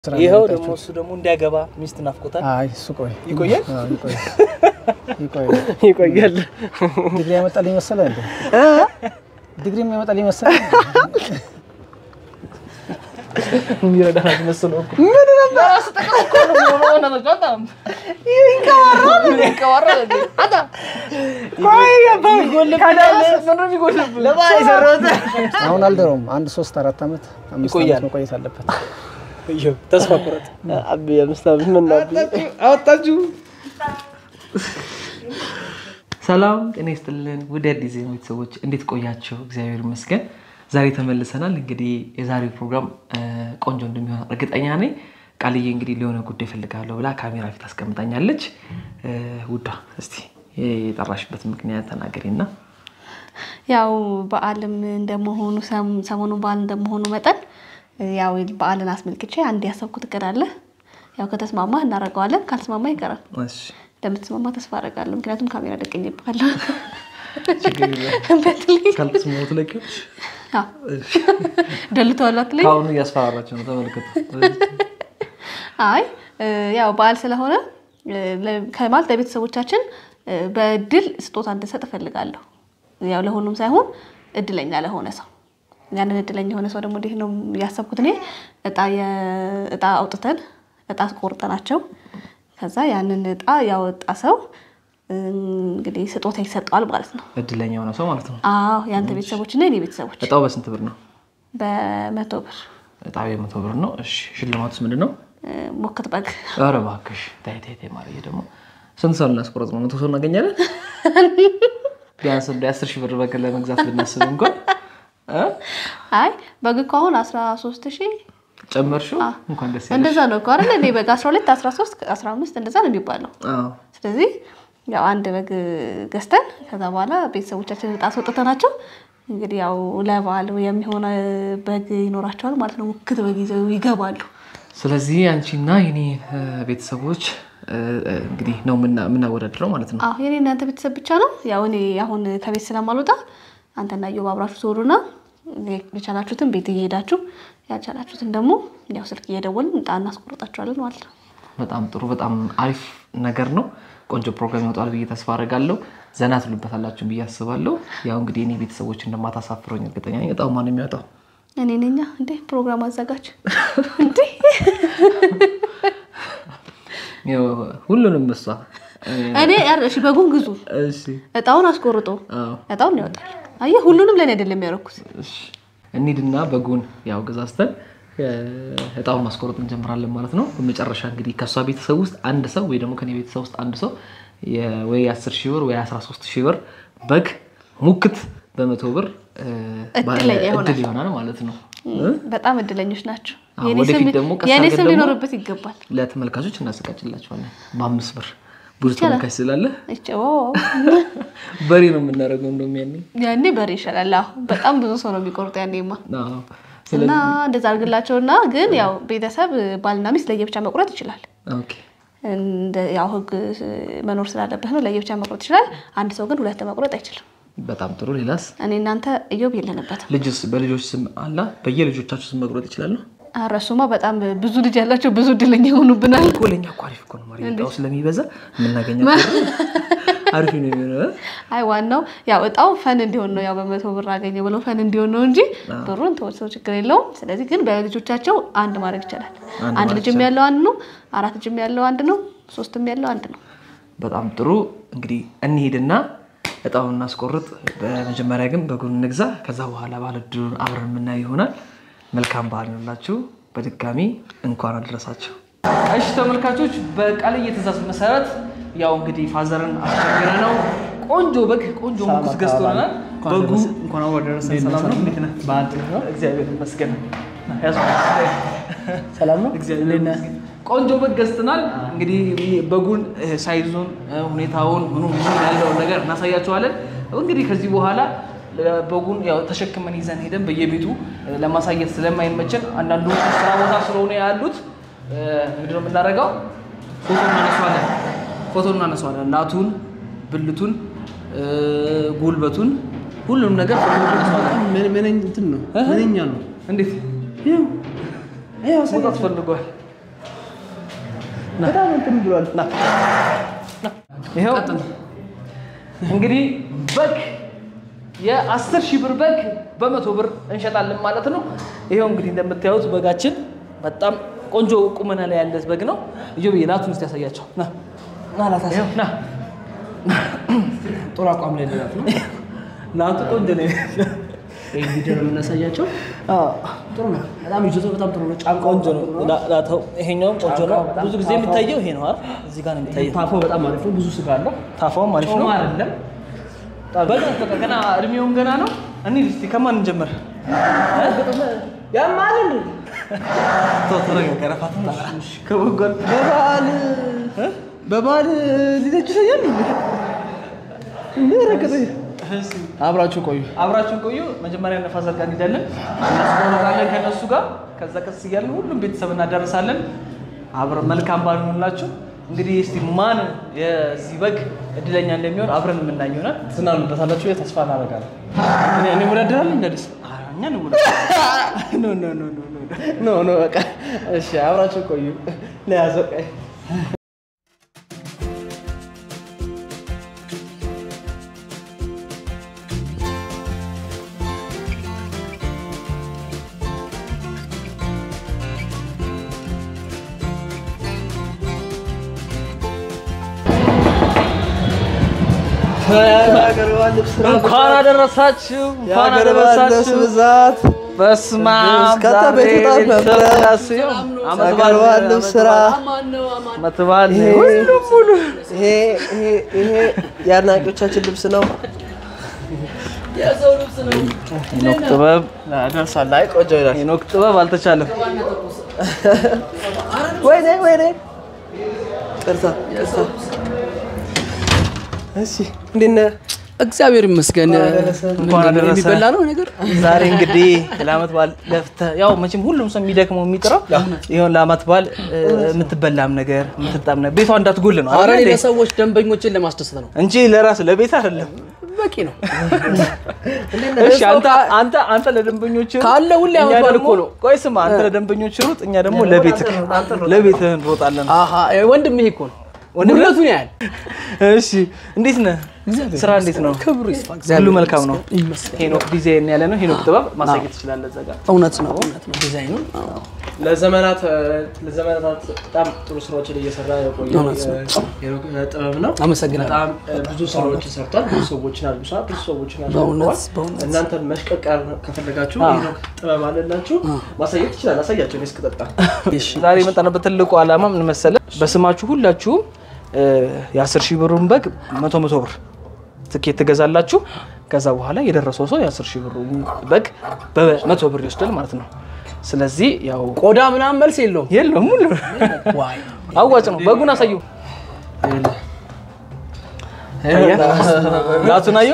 ይኸው ደግሞ እሱ ደግሞ እንዲያገባ ሚስት ናፍቆታል። አይ እሱ ቆይ ይቆያል? አዎ፣ ይቆይ ይቆይ። ይቆያል። ዲግሪ ያመጣልኝ መሰለህ እንዴ? ዲግሪ የሚያመጣልኝ መሰለህ? የሚረዳ መስሎ እኮ አሁን አልደረውም። አንድ ሶስት አራት ዓመት አምስት ይቆያል። ዓመት መቆየት አለበት። ይኸው ተስፋ ቁረጥ። አቢ አምስት ዓመት ምን አወጣችሁ? ሰላም ጤና ይስጥልን ውድ አዲስ ዜና ቤተሰቦች እንዴት ቆያቸው? እግዚአብሔር ይመስገን ዛሬ ተመልሰናል። እንግዲህ የዛሬው ፕሮግራም እ, ቆንጆ እንደሚሆን እርግጠኛ ነኝ። ቃልዬ እንግዲህ ለሆነ ጉዳይ እፈልጋለሁ ብላ ካሜራ ፊት አስቀምጣኛለች። እ, ውዷ እስቲ የጠራሽበት ምክንያት ተናገሪና። ያው በዓልም እንደመሆኑ ሰም- ሰሞኑ በዓል እንደመሆኑ መጠን ያው በዓልን አስመልክቼ አንድ ያሰብኩት እቅድ አለ። ያው ከተስማማ እናደርገዋለን፣ ካልተስማማ ይቀራል። እሺ፣ እንደምትስማማ ተስፋ አደርጋለሁ። ምክንያቱም ካሜራ ደቅኝብሃለሁ። ችግር የለም። በትልይ ካልተስማሙ ትለቂዎች ደልተዋል አትለኝ? ከአሁኑ እያስፈራራቸው ነው። ተመልከቱ። አይ እ, ያው በዓል ስለሆነ እ, ለ- ከማለት ለቤተሰቦቻችን እ, በእድል ስጦታ እንድንሰጥ እፈልጋለሁ። ያው ለሁሉም ሳይሆን እድለኛ ለሆነ ሰው ያንን እድለኛ የሆነ ሰው ደግሞ እንዴት ነው ያሰብኩት እኔ እጣ የ- እጣ አውጥተን እጣ ቆርጠናቸው ከዛ ያንን እጣ ያወጣ ሰው እ, እንግዲህ ስጦታ ይሰጠዋል ማለት ነው። እድለኛ የሆነ ሰው ማለት ነው። አዎ የአንተ ቤተሰቦች እና የኔ ቤተሰቦች እጣው በስንት ብር ነው? በመቶ ብር እጣው የመቶ ብር ነው። እሺ፣ ሽልማቱስ ምንድን ነው? እ, ሞክት በግ ኧረ እባክሽ ተይ ተይ ተይ ማርዬ ደግሞ ስንት ሰው ልናስቆረጥ ነው? መቶ ሰው እናገኛለን? ቢያንስ እንደ አስር ሺህ ብር በግ ለመግዛት ብናስብ እንኳን እ? አይ በግ እኮ አሁን አስራ ሶስት ሺህ ጨመርሽው እንኳን ደስ ያለሽ። እንደዛ ነው እኮ አይደል? እኔ በግ 12 13 15 እንደዛ ነው የሚባለው። አዎ ስለዚህ ያው አንድ በግ ገዝተን ከዛ በኋላ ቤተሰቦቻችን እጣ አስወጥተናቸው እንግዲህ ያው ለበዓል የሚሆነ በግ ይኖራቸዋል ማለት ነው። ሙክት በግ ይዘው ይገባሉ። ስለዚህ አንቺና የኔ እ, ቤተሰቦች እ, እ, እንግዲህ ነው የምና- የምናወዳድረው ማለት ነው። አሁ የኔ እናንተ ቤተሰብ ብቻ ነው። ያው እኔ አሁን ከቤት ስለማልወጣ አንተና እዮብ አብራችሁ ትወሩና የቻላችሁትን ቤት እየሄዳችሁ ያልቻላችሁትን ደግሞ ያው ስልክ እየደወልን እጣ እናስቆርጣችኋለን ማለት ነው። በጣም ጥሩ፣ በጣም አሪፍ ነገር ነው። ቆንጆ ፕሮግራም ይወጣል ብዬ ተስፋ አደርጋለሁ። ዘና ትሉበታላችሁ ብዬ አስባለሁ። ያው እንግዲህ እኔ ቤተሰቦች እንደማታሳፍረኝ እርግጠኛ ነኝ። እጣው ማን የሚያወጣው? እኔ ነኛ እንዴ ፕሮግራም አዘጋጅ እንዴ ያው ሁሉንም እሷ እኔ ያር- እሺ በጉን ግዙ እሺ እጣውን አስቆርጦ አዎ እጣውን ያወጣል። አየህ ሁሉንም ለእኔ አይደለም ያደረኩት። እሺ እንሂድና በጉን ያው ገዛዝተን እ፣ እጣውን ማስቆረጥ እንጀምራለን ማለት ነው። በመጨረሻ እንግዲህ ከእሷ ቤተሰብ ውስጥ አንድ ሰው ወይ ደግሞ ከኔ ቤተሰብ ውስጥ አንድ ሰው የ- ወይ 10 ሺህ ብር ወይ 13 ሺህ ብር በግ ሙክት በመቶ ብር እ፣ ባለ እድለኛ ይሆናል። እድል ይሆናል ማለት ነው። በጣም እድለኞች ናቸው። አዎ፣ የኔ ወደፊት ስም- ደግሞ ቀስ የኔ አድርገን ስም ደግሞ ሊኖርበት ይገባል። ለተመልካቾች እናዘጋጅላቸዋለን በአምስት ብር ብዙ ተመልካች ስላለ እጭ ዋው! በሬ ነው የምናደርገው እንደውም ያኔ ያኔ በሬ ይሻላል። አዎ በጣም ብዙ ሰው ነው የሚቆርጡ ያኔማ አዎ። እና እንደዛ አድርግላቸውና ግን ያው ቤተሰብ ባልና ሚስት ለየብቻ መቁረጥ ይችላል። ኦኬ እንደ ያው ህግ መኖር ስላለበት ነው ለየብቻ መቁረጥ ይችላል። አንድ ሰው ግን ሁለት መቁረጥ አይችልም። በጣም ጥሩ ሌላስ እኔ እናንተ እዮብ የለንበትም። ልጅስ በልጆች ስም አላ በየልጆቻችሁ ስም መቁረጥ ይችላሉ ኧረ እሱማ በጣም ብዙ ልጅ ያላቸው ብዙ እድለኛ ይሆኑብናል። እኮ ለእኛ እኮ አሪፍ እኮ ነው ማሪ እጣው ስለሚበዛ የምናገኘው አሪፍ ነው የሚሆነው አይ ዋናው ያው እጣው ፈን እንዲሆን ነው። ያው በመቶ ብር አገኘ ብለው ፈን እንዲሆን ነው እንጂ ብሩን ተወሰው ችግር የለውም። ስለዚህ ግን በልጆቻቸው አንድ ማድረግ ይቻላል። አንድ ልጅም ያለው አንድ ነው፣ አራት ልጅም ያለው አንድ ነው፣ ሶስትም ያለው አንድ ነው። በጣም ጥሩ እንግዲህ እንሄድና እጣውን እናስቆርጥ በመጀመሪያ ግን በጉን እንግዛ ከዛ በኋላ ባለድሩን አብረን የምናየው ይሆናል መልካም ባህል ይሆንላችሁ በድጋሚ እንኳን አደረሳችሁ እሺ ተመልካቾች በቃልዬ ትእዛዝ መሰረት ያው እንግዲህ ፋዘርን አስቸግረ ነው ቆንጆ በግ ቆንጆ ሙክት ገዝቶልናል በጉ እንኳን አብሮ ደረሰን። እንዴት ነህ? ሰላም ነው? እንዴት ነህ? በዓል ጥሩ ነው? እግዚአብሔር ይመስገን ያዙ። ሰላም ነው? እግዚአብሔር እንዴት ነህ? ይመስገን። ቆንጆ በግ ገዝተናል። እንግዲህ በጉን እ፣ ሳይዙን እ፣ ሁኔታውን ምኑ ምኑ ያለውን ነገር እናሳያቸዋለን። እንግዲህ ከዚህ በኋላ እ፣ በጉን ያው ተሸክመን ይዘን ሄደን በየቤቱ እ፣ ለማሳየት ስለማይመቸን አንዳንዱ ስራ ቦታ ስለሆነ ያሉት እ፣ ምንድን ነው የምናደርገው? ፎቶ እናነሷለን። ፎቶ እናነሷለን። ላቱን፣ ብልቱን፣ እ፣ ጉልበቱን ሁሉም ነገር ፎቶ እናነሷለን። ምን ምን እንትን ነው? ምንኛ ነው? እንዴት ይኸው ይኸው መውጣት ፈልጓል። በጣም እንትን ብሏል። ና ይኸው እንግዲህ በግ የአስር ሺህ ብር በግ በመቶ ብር እንሸጣለን ማለት ነው። ይኸው እንግዲህ እንደምታዩት በጋችን በጣም ቆንጆ ቁመና ላይ ያለ በግ ነው። እዩ ብዬ ናቱን ውስጥ ያሳያቸው ና ና ላታስ ና ጥሩ አቋም ላይ ነው። ናቱ ቆንጆ ነው። ይህ ቪዲዮ ነው የምናሳያቸው። ጥሩ ነው። በጣም ይዞቱ በጣም ጥሩ ነው። ጫንቃው ቆንጆ ነው። ላ- ላተው ይሄኛውም ቆንጆ ነው። ብዙ ጊዜ የሚታየው ይሄ ነው አይደል? እዚህ ጋር ነው የሚታየው። ታፎ በጣም አሪፍ ነው። ብዙ ስጋ አለው። ታፋውም አሪፍ ነው። ጮማ አይደለም። በግ በቃ ገና እድሜውም ገና ነው። እንሂድ እስኪ ከማን እንጀምር? ያማል እንዴ? ተው ተረጋጋ፣ ረፋት ከበጓል በበዓል በበዓል ሊደጅ ይሰኛል እንዴ? ረከተኝ አብራችሁ ቆዩ። አብራችሁን ቆዩ። መጀመሪያ ነፋዘር ጋር እንሄዳለን፣ እናስቆረጣለን ከእነሱ ጋር። ከዛ ቀስ እያለን ሁሉም ቤተሰብ እናዳርሳለን። አብረን መልካም በዓል ይሁንላችሁ። እንግዲህ እስቲ ማን የዚህ በግ እድለኛ እንደሚሆን አብረን የምናይ ይሆናል። ትዝናኑበታላችሁ ብዬ ተስፋ እናደርጋለን። እኔ እኔ እወዳደራለሁ እንደዚህ እኛ ነው ኖ ኖ ኖ ኖ ኖ ኖ ኖ በቃ እሺ፣ አብራችሁ ቆዩ። ለያዘው ቀይ እንኳን አደረሳችሁ፣ እንኳን የሀገር ባለስ አደረሳችሁ። ብዛት በስመ አብ ከተ ዛሬ ቤት ጣት ነበረ። ቤተሰብ ዓመት የሀገር በዓል ባለስ ስራ ዓመት በዓል ይሄ ሁሉም ሙሉ ይሄ ይሄ ይሄ የአድናቂዎቻችን ልብስ ነው። ሄኖክ ጥበብ ደርሳል። አይ ቆንጆ ይላል። ሄኖክ ጥበብ አልተቻለም። ወይኔ ወይኔ፣ ቅርታ ቅርታ። እሺ እንዴት ነህ? እግዚአብሔር ይመስገን። እንኳን አደረሰ። የሚበላ ነው ነገር ዛሬ እንግዲህ ለዓመት በዓል ለፍተህ ያው መቼም ሁሉም ሰው የሚደክመው የሚጥረው ይሁን ለዓመት በዓል እ፣ የምትበላም ነገር የምትጣም ነገር ቤቷ እንዳትጎል ነው ኧረ አይደል እኔ እንዴ? ለሰዎች ደንበኞችን ለማስደሰት ነው። እንጂ ለራስ ለቤት አይደለም። በቂ ነው። እሺ አንተ አንተ አንተ ለደንበኞች ካለ ሁሌ ዓመት በዓል እኮ ነው። ቆይ ስማ፣ አንተ ለደንበኞች ሩጥ፣ እኛ ደግሞ ለቤትህ ለቤትህ እንሮጣለን። አሀ ወንድም ይሄ እኮ ነው ወንድነቱን ያህል እሺ እንዴት ነህ? ስራ እንዴት ነው? ክብሩ ይስፋ ሁሉ እግዚአብሔር መልካም ነው። ይመስገን። ሄኖክ ዲዛይን ያለ ነው። ሄኖክ ጥበብ ማሳየት ትችላለህ እዛ ጋር። እውነት ነው እውነት ነው ዲዛይኑን ለዘመናት ለዘመናት በጣም ጥሩ ስራዎችን እየሰራ የቆየ እውነት ነው። የሄኖክ ጥበብ ነው። አመሰግናለሁ። በጣም ብዙ ስራዎችን ሰርቷል። ብዙ ሰዎችን አልብሷል። ብዙ ሰዎችን በእውነት አሸንፏል። በእውነት እናንተን መሽቀቅ ከፈለጋችሁ ሄኖክ ጥበብ አለላችሁ ማሳየት ይችላል። አሳያቸው እኔ እስክጠጣ እሺ ዛሬ የመጣንበት ትልቁ ዓላማ ምን መሰለህ? በስማችሁ ሁላችሁም እ፣ የአስር ሺህ ብሩን በግ መቶ መቶ ብር ትኬት ትገዛላችሁ። ከዛ በኋላ የደረሰው ሰው የአስር ሺህ ብሩ በግ በመቶ ብር ይወስዳል ማለት ነው። ስለዚህ ያው ቆዳ ምናምን መልስ የለውም። የለውም ሙሉ ዋይ አዋጭ ነው። በጉን አሳዩ። ጋቱን አየው።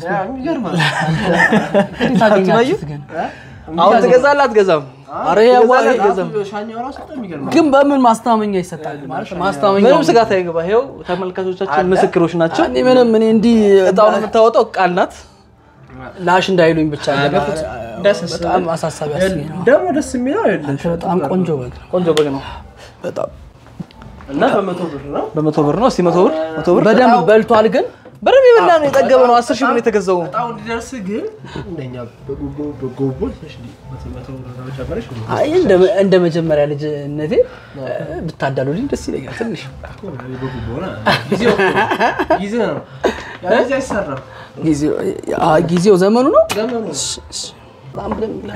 ጋቱን አየው። አሁን ትገዛለህ አትገዛም? ኧረ ይሄ ያዋ- ሻኛው ራሱ በጣም የሚገርም ግን በምን ማስታመኛ ይሰጣል ማለት ማስታመኛ ምንም ስጋት አይገባ። ይኸው ተመልካቾቻችን ምስክሮች ናቸው። እኔ ምንም እኔ እንዲህ እጣውን የምታወጣው ቃል ናት። ላሽ እንዳይሉኝ ብቻ በጣም አሳሳቢ አስጊ ነው። ደግሞ ደስ የሚለው አይደለም አንተ በጣም ቆንጆ በግ ነው። ቆንጆ በግ ነው። በጣም እና በመቶ ብር ነው በመቶ ብር ነው። እስቲ መቶ ብር መቶ ብር በደንብ በልቷል ግን በደንብ የበላ ነው የጠገበ ነው። አስር ሺህ ብር ነው የተገዛው። በጣም እንዲደርስ ግን እንደኛ በጎቦ በጎቦ ትንሽ መቶ ብር ነው ጨመረሽ አይ እንደ እንደ መጀመሪያ ልጅነቴ ብታዳሉልኝ ደስ ይለኛል። ትንሽ በጎቦ ነው ጊዜው ጊዜ ነው ያ ጊዜ አይሰራም ጊዜው አ- ጊዜው ዘመኑ ነው። ዘመኑ በጣም ብለን ብለን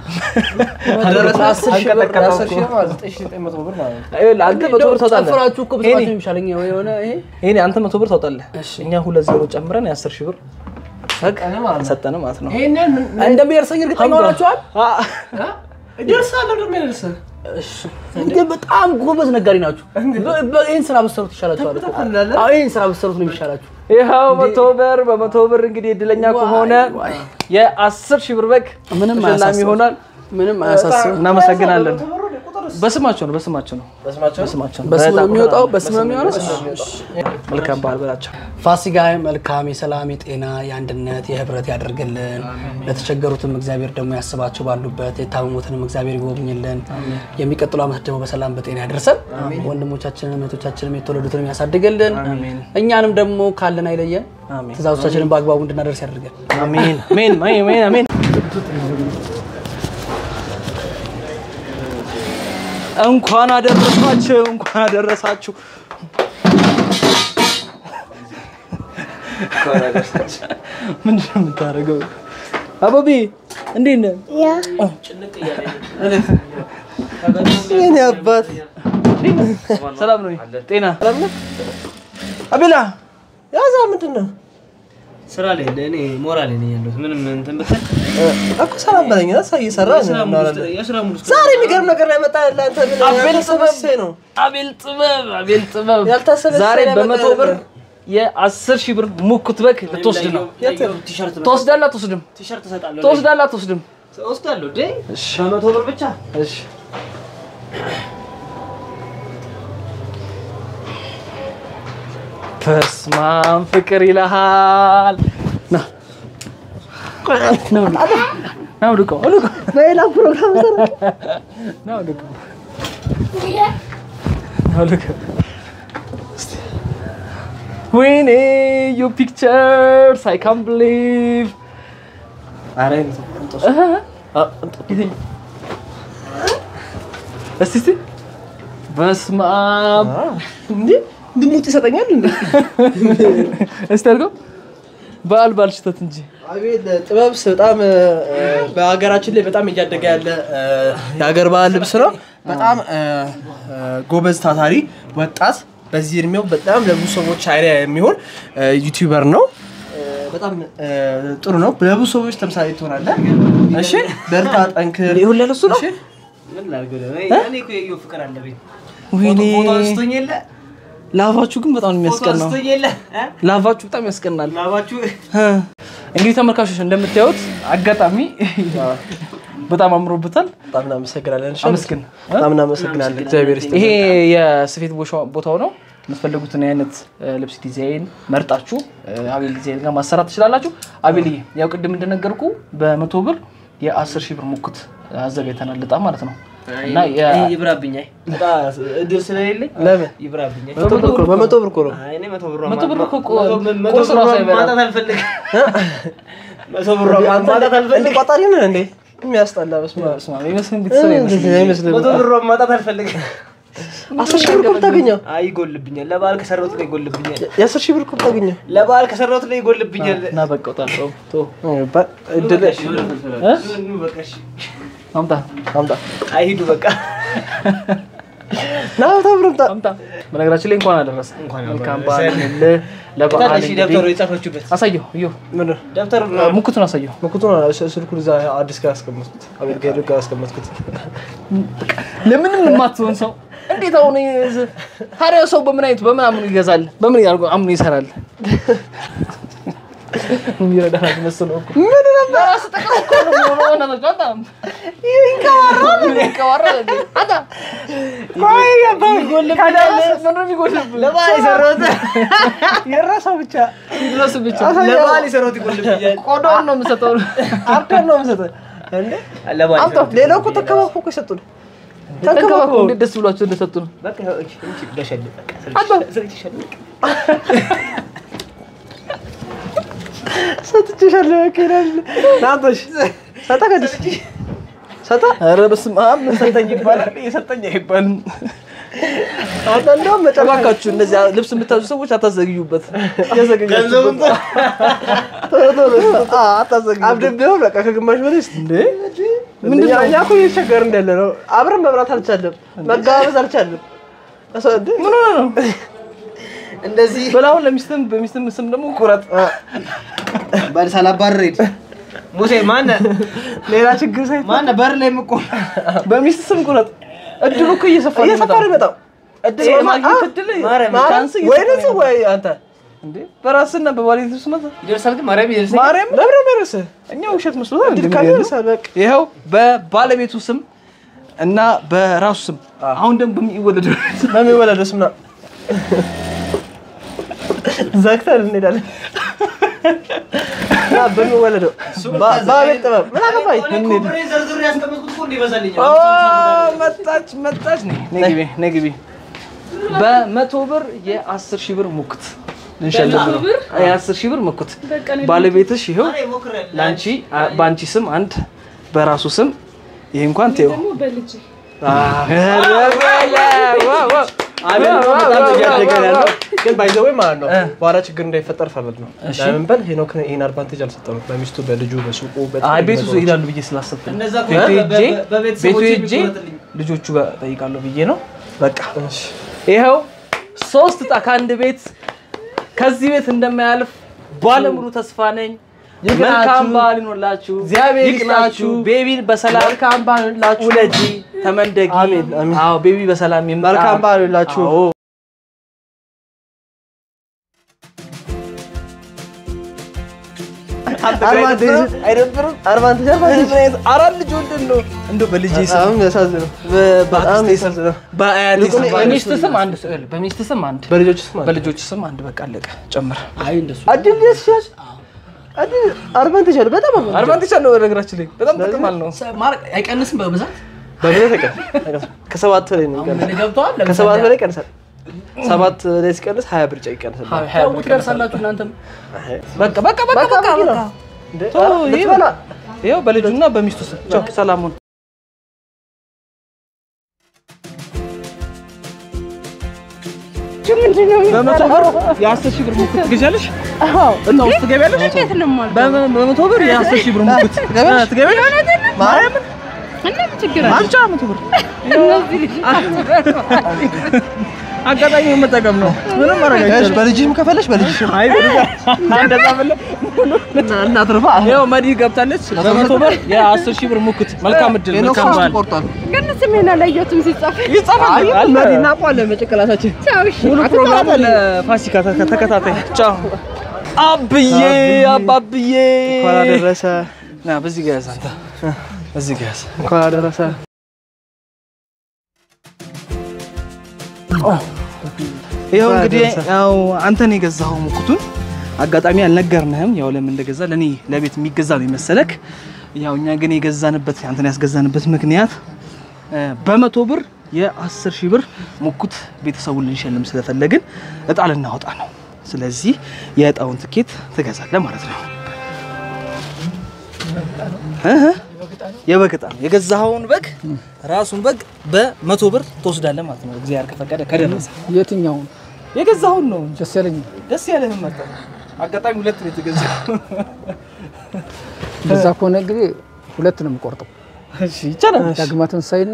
አስር ሺህ ብር አስር ሺህ ነው ዘጠኝ ሺህ ዘጠኝ መቶ ብር ማለት ነው ይኸውልህ አንተ መቶ ብር ታወጣለህ። ጨፍራችሁ እኮ ብትባችሁ የሚሻለኝ የሆነ ይሄ ይሄኔ አንተ መቶ ብር ታወጣለህ። እኛ ሁለት ዜሮ ጨምረን የአስር ሺህ ብር በግ ሰጠን ማለት ነው። ይሄንን እንደሚደርሰኝ እርግጠኛ ሆናችኋል? ይደርሳል ደግሞ ይደርሳል ግን በጣም ጎበዝ ነጋዴ ናችሁ። በ- በ- ይህን ስራ ብትሰሩት ይሻላችኋል እኮ። አዎ ይህን ስራ ብትሰሩት ነው የሚሻላችሁ። ይኸው መቶ ብር በመቶ ብር እንግዲህ እድለኛ ከሆነ የአስር ሺህ ብር በግ ምንም ተሸላሚ አያሳስብም። ይሆናል። ምንም አያሳስብም። እናመሰግናለን። በስማቸው ነው በስማቸው ነው በስማቸው በስማቸው ነው። በስም ነው የሚወጣው በስም ነው የሚሆነው መልካም በዓል በላቸው። ፋሲካ መልካም የሰላም የጤና የአንድነት የህብረት ያደርግልን። ለተቸገሩትም እግዚአብሔር ደግሞ ያስባቸው ባሉበት የታመሙትንም እግዚአብሔር ይጎብኝልን። የሚቀጥለው ዓመት ደግሞ በሰላም በጤና ያደርሰን። ወንድሞቻችንን እህቶቻችንም የተወለዱትንም ያሳድግልን። እኛንም ደግሞ ካለን አይለየን። ትእዛዞቻችንን በአግባቡ እንድናደርስ ያደርገን። አሜን አሜን አሜን አሜን። እንኳን አደረሳችሁ እንኳን አደረሳችሁ። ምንድን ነው የምታደርገው? አበቢ እንዴት ነህ? የኔ አባት ሰላም ነው? ጤና አቤላ ያዛ ምንድን ነው ስራ ላይ እኔ ሞራል ነኝ ያለሁት። ምንም እንትን ብትል እኮ ሰላም በለኝ ሳ እየሰራ እናወራለን። የስራ ሙሉ ዛሬ የሚገርም ነገር ነው ያመጣ ለአንተ ምን ያልተሰበሰበ ነው አቤል ጥበብ አቤል ጥበብ ያልታሰበ ዛሬ ስራ በመቶ ያመጣ ብር ነበር። የአስር ሺህ ብር ሙኩት በግ ልትወስድ ነው። ቲሸርት ትወስዳለህ አትወስድም? ቲሸርት እሰጣለሁ። ትወስዳለህ አትወስድም? እወስዳለሁ። ዴ በመቶ ብር ብቻ እሺ በስማም ፍቅር ይልሃል። ና ና ወልቀው፣ ና ወልቀው፣ ወልቀው። በሌላ ፕሮግራም ሰራ ና ወልቀው፣ ና ወልቀው። እስቲ ወይኔ ዩ ፒክቸርስ አይ ካን ብሊቭ አረ እስቲ እስቲ በስመ አብ እንዴ ድሙጥ ይሰጠኛል እንዴ እስቲ አድርገው በዓል በዓል ሽተት እንጂ አቤል ጥበብ በጣም እ፣ በሀገራችን ላይ በጣም እያደገ ያለ እ፣ የሀገር ባህል ልብስ ነው። በጣም እ፣ እ፣ ጎበዝ ታታሪ ወጣት በዚህ እድሜው በጣም ለብዙ ሰዎች አይዲያ የሚሆን እ፣ ዩቲዩበር ነው። እ፣ በጣም እ፣ ጥሩ ነው። ለብዙ ሰዎች ተምሳሌ ትሆናለህ። እሺ፣ በርታ፣ ጠንክር። ሁሉ ለሱ ነው። እሺ፣ ምን ላድርግ? እኔ እኮ የየው ፍቅር አለብኝ። ወይኔ ፎቶ አንስቶኝ የለ ላቫችሁ ግን በጣም ነው ፎቶ የሚያስቀናው። አንስቶኝ የለ እ? ላቫችሁ በጣም ያስቀናል። ላባችሁ እንግዲህ ተመልካቾች እንደምታዩት አጋጣሚ በጣም አምሮበታል። በጣም እናመሰግናለን። እሺ፣ አመስግን። በጣም እናመሰግናለን። እግዚአብሔር ይስጥ። ይሄ የስፌት ቦሻ- ቦታው ነው። የምትፈልጉትን አይነት እ፣ ልብስ ዲዛይን መርጣችሁ እ፣ አቤል ዲዛይን ጋር ማሰራት ትችላላችሁ። አቤልዬ ያው ቅድም እንደነገርኩ በመቶ ብር የአስር ሺህ ብር ሙክት አዘጋጅተናል ልጣ ማለት ነው እና የ- ይብራብኛል። እድል ስለሌለኝ ለምን ይብራብኛል። መቶ ብር እኮ ነው፣ በመቶ ብር እኮ ነው። አይ እኔ መቶ ብር መቶ ብር እኮ ቆ- መቶ ቁርስ ብር ራሱ አይበላም። ማጣት አልፈልግም። መቶ ብር አንተ ማጣት እንደ አልፈልግም። ቋጣሪ ነህ እንዴ? የሚያስጠላ በስመ አብ። በስመ አብ፣ የመስፍን ቤተሰብ አይመስልም። አይመስልም። መቶ ብር ማጣት አልፈልግም። አስር ሺህ ብር እኮ ብታገኘው አይ ይጎልብኛል። ለበዓል ከሰራሁት ላይ ይጎልብኛል። የአስር ሺህ ብር እኮ ብታገኘው ለበዓል ከሰራሁት ላይ ይጎልብኛል። እና በቃ ውጣ፣ ተው፣ ተው። እድል እ? ኑ በቃ እሺ። አምጣ አምጣ አይሂዱ በቃ ና መቶ ብር አምጣ። አምጣ። በነገራችን ላይ እንኳን አደረሰ እንኳን መልካም አደረሰ። በዓል ይሁንልህ። ለበዓል ታዲያ እሺ ደብተሩ እንግዲህ የጻፈችበት አሳየው፣ እየው ምን ደብተሩ ሙክቱን አሳየው። መኩቱን ስልኩን እዛ አዲስ ጋር አስቀመጥኩት። አቤል ጋር ጋር አስቀመጥኩት። ለምንም የማትሆን ሰው እንዴት አሁን ይዝ- ታዲያ ሰው በምን አይነቱ በምን አምኑ ይገዛል? በምን ያርጎ አምኑ ይሰራል? የሚረዳ መስሎ እኮ ምን ነበር ራስህ ጥቅም እኮ ነው የሚሆነው። እናቶች በጣም ይንቀባራል ይንቀባራል እንዴ አታ ቆይ ያባል ምንድን ነው የሚጎልብህ? ለበዓል የሰራሁት የራሷ ብቻ ይድረስ ብቻ ለበዓል የሰራሁት ይጎልብኛል። ቆዳውን ነው የምሰጠው። አርደር ነው የምሰጠህ እንዴ? ለበዓል አምጣው። ሌላው እኮ ተንከባክቦ እኮ የሰጡን ተንከባክበው እንዴት ደስ ብሏቸው እንደሰጡ ነው። በቃ እሺ እንቺ ለሸልቅ በቃ አባ ስለተሸልቅ ሰጥቼሻለሁ። በቃ ይላል ናቶሽ ሰጠ ከዲስ ሰጠ ኧረ በስመ አብ ምን ሰጠኝ ይባላል? የሰጠኝ አይባልም። አንተ እንደውም መጨረሻ እባካችሁ እነዚህ ልብስ የምታዙ ሰዎች አታዘግዩበት። ገንዘቡን አብደብደው በቃ ከግማሽ በላይ እስኪ እንዴ ምንድን ነው? እኛ እኮ እየተቸገርን እንዳለ ነው። አብረን መብራት አልቻለም፣ መጋበዝ አልቻለም። እሰ- እንዴ? ምን ሆነ ነው? እንደዚህ በላሁን ለሚስትም በሚስትም ስም ደግሞ ቁረጥ። ባል ሳላባርር ሂድ ሙሴ ማነ ሌላ ችግር ሳይ ማነ በር ላይ የምቆም በሚስት ስም ቁረጥ። እድሉ እኮ እየሰፋ ነው እየሰፋ ነው የሚመጣው። የሚመጣው። እድል የማግኘት እድል ማርያም፣ ቻንስ ወይ እየሰፋ እነሱ ነው ወይ አንተ እንዴ በራስና በባሌት ልብስ መጣ ይደርሳል ግን ማርያም ይደርሳል ማርያም ለምን ነው የሚደርስህ? እኛ ውሸት መስሎታል። እድል እንዴ ካለ የሚገርም? ይደርሳል። በቃ ይኸው በባለቤቱ ስም እና በራሱ ስም አሁን ደግሞ በሚወለደው በሚወለደው ስም ነው ዘግተን እንሄዳለን። እና በሚወለደው በ- በአቤል ጥበብ ምን አገባኝ እንሂድ። ኦ፣ መጣች መጣች። ነይ ነይ ግቢ ነይ ግቢ። በመቶ ብር የአስር ሺህ ብር ሙክት ልንሸልም ነው። የአስር ሺህ ብር ሙክት ባለቤትሽ ይኸው ለአንቺ አ- በአንቺ ስም አንድ በራሱ ስም ይሄ እንኳን ተይው አቤል እኮ በጣም እያደገ ነው ያለው። ግን ባይዘዌ ማለት ነው በኋላ ችግር እንዳይፈጠር ፈረድ ነው። ለምን በል ሄኖክ ይህን አድቫንቴጅ አልሰጠነው። በሚስቱ በልጁ በሱቁ በጣም አይ ቤቱ ነገሮች። ይሄዳሉ ብዬ ስላሰብኩ ነው። እነዛ እኮ ቤቱ በ- ሄጄ በ- በቤተሰቦቼ ቤቱ ሄጄ የሚቆረጥልኝ። ልጆቹ ጋር ጠይቃለሁ ብዬ ነው። በቃ ይኸው ሶስት እጣ ከአንድ ቤት ከዚህ ቤት እንደማያልፍ ባለሙሉ ተስፋ ነኝ። ይቅናችሁ። መልካም በዓል ይኖላችሁ። እግዚአብሔር ይቅናችሁ። ይስጣችሁ። ቤቢን በሰላም መልካም በዓል ይሁንላችሁ። ውለጂ፣ ተመንደጊ። አሜን፣ አሜን። አዎ ቤቢ በሰላም ይምጣ። መልካም በዓል ይሁንላችሁ። አዎ። አድቫንቴጅ አይደብርም? አድቫንቴጅ አድቫንቴጅ አራት ልጅ ወልደን ነው እንደው በልጄ ስም በጣም ያሳዝነው። በጣም በአክስቴ ስም ያሳዝነው። በአያቴ ስም ይልቁን በሚስት ስም አንድ ስዕል በሚስት ስም አንድ በልጆች ስም አለ። በልጆች ስም አንድ በቃ አለቀ። ጨምር አይ እንደሱ አድል ያስሻል አድል አድቫንቴጅ አለ። በጣም አድቫንቴጅ አለ። አድቫንቴጅ አለው። በነገራችን ላይ በጣም ጥቅም አለው። ማድረግ አይቀንስም በብዛት በብዛት አይቀርም። ከሰባት በላይ ነው የሚቀንሰው። ምን ገብተዋል ከሰባት በላይ ይቀንሳል። ሰባት ላይ ሲቀንስ ሀያ ብር ጨ ይቀንሳል። ያው ትደርሳላችሁ እናንተም በቃ በቃ በቃ በቃ በቃ እንዴ፣ ተው፣ ኧረ ይሄ ልትበላ ይኸው በልጁና በሚስቱ ስም ቻው፣ ሰላሙን በመቶ ብር የአስር ሺህ ብር ሙክት ትገዣለሽ? እና ውስጥ ትገቢያለሽ? በመ- በመቶ ብር የአስር ሺህ ብር ሙክት ትገቢያለሽ? ማርያምን አንቺ መቶ ብር አጋጣሚ መጠቀም ነው። ምንም ማድረግ አይቻልም። በልጅህም ከፈለሽ በልጅሽም አይ እንደዛ ብለህ እናትርፋ ያው መዲ ገብታለች። በመቶ ብር የአስር ሺህ ብር ሙክት። መልካም እድል፣ መልካም በዓል ቆርጧል። ግን ስሜን አላየሁትም ሲጻፍ። ይጻፋል። አለ። መዲ እናውቀዋለን በጭንቅላታችን ቻው እሺ። ሙሉ ፕሮግራም ለፋሲካ ተከ- ተከታታይ። ቻው አብዬ አባብዬ እንኳን አደረሰ ና በዚህ ጋር ያዝ አንተ በዚህ ጋር ያዝ። እንኳን አደረሰ። ይኸው እንግዲህ ያው አንተን የገዛኸው ሙክቱን አጋጣሚ አልነገርንህም። ያው ለምን እንደገዛ ለኔ ለቤት የሚገዛ ነው የመሰለክ። ያው እኛ ግን የገዛንበት አንተን ያስገዛንበት ምክንያት እ፣ በመቶ ብር የአስር ሺህ ብር ሙኩት ቤተሰቡን ልንሸልም ስለፈለግን እጣ ልናወጣ ነው። ስለዚህ የእጣውን ትኬት ትገዛለህ ማለት ነው። እህ፣ የበግ እጣ ነው የገዛኸውን በግ ራሱን በግ በመቶ ብር ትወስዳለህ ማለት ነው። እግዚአብሔር ከፈቀደ ከደረሰ የትኛውን የገዛውን ነው ደስ ያለኝ ደስ ያለህን መጣ። አጋጣሚ ሁለት ነው የተገዛው። እንደዛ ከሆነ እንግዲህ ሁለት ነው የምቆርጠው። እሺ ይቻላል። ዳግማ ትንሳኤና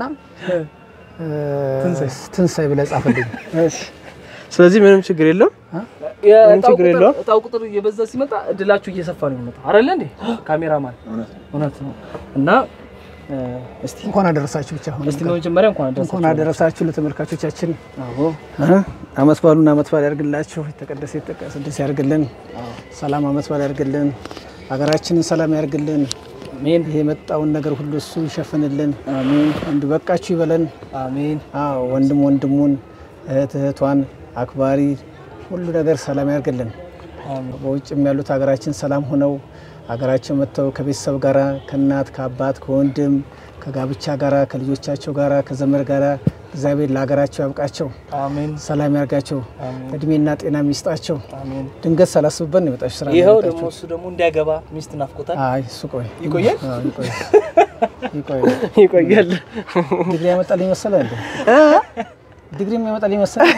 ትንሳኤ ብለህ ጻፈልኝ። ስለዚህ ምንም ችግር የለም። የእጣው ችግር ቁጥር- የለውም። እጣው ቁጥር እየበዛ ሲመጣ እድላችሁ እየሰፋ ነው የሚመጣው አይደለ እንዴ? ካሜራማን እውነት ነው። እና እ፣ እስቲ እንኳን አደረሳችሁ ብቻ አሁን እስቲ በመጀመሪያ እንኳን አደረሳችሁ። እንኳን አደረሳችሁ ለተመልካቾቻችን። አዎ እ? አመት በዓሉን አመት በዓል ያድርግላችሁ። የተቀደሰ የተቀደሰ ያድርግልን። ሰላም አመት በዓል ያድርግልን። ሀገራችንን ሰላም ያድርግልን። አሜን ይሄ የመጣውን ነገር ሁሉ እሱ ይሸፍንልን። አሜን። እንዱ በቃችሁ ይበለን። አሜን አዎ ወንድም ወንድሙን እህት እህቷን አክባሪ ሁሉ ነገር ሰላም ያድርግልን። በውጭም ያሉት ሀገራችን ሰላም ሆነው ሀገራቸው መጥተው ከቤተሰብ ጋራ ከእናት ከአባት ከወንድም ከጋብቻ ጋራ ከልጆቻቸው ጋራ ከዘመድ ጋራ እግዚአብሔር ለሀገራቸው ያብቃቸው፣ አሜን ሰላም ያርጋቸው፣ እድሜና ጤና የሚስጣቸው። አሜን። ድንገት ሳላስብበት ነው የመጣችሁ ስራ ነው ይኸው የመጣችሁ። ደግሞ እሱ ደግሞ እንዲያገባ ሚስት ናፍቆታል። አይ እሱ ቆይ ይቆያል? አዎ፣ ይቆይ ይቆይ። ይቆያል። ዲግሪ ያመጣልኝ መሰለህ እንዴ? ዲግሪ ያመጣልኝ መሰለህ?